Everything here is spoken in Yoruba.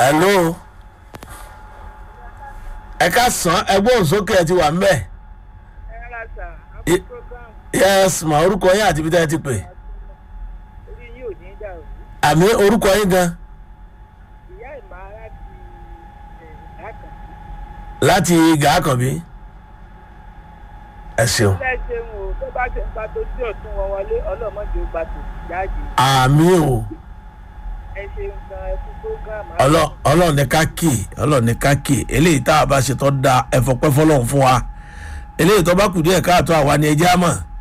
hello ẹ ká sàn ẹgbọ́n sókè ẹ ti wà ń bẹ̀ ẹ rà sà I- àpò program yes ma orúkọ yín àti ibi tẹ́ ẹ ti pè orí yìí ò ní dàrú àmì orúkọ yín gan ìyá ìmọ̀ láti ìdákan láti gàákànbí ẹ ṣeun lẹ́sẹ̀ ń wò tó bá ṣe ń gba tó tí ọ̀tún wọn wọlé ọlọ́mọdé ó gba tó jáde àmì o ẹ ṣeun gan ẹ fún program Ọlọ́- ọlọ́run ní ká kì í ọlọ́run ní ká kì í eléyìí tá a bá ṣe tó da ẹ̀fọ́pẹ́ fọlọ́run fún wa eléyìí tó bá kù díẹ̀ káàtó àwa ni ẹjẹ́ á mọ̀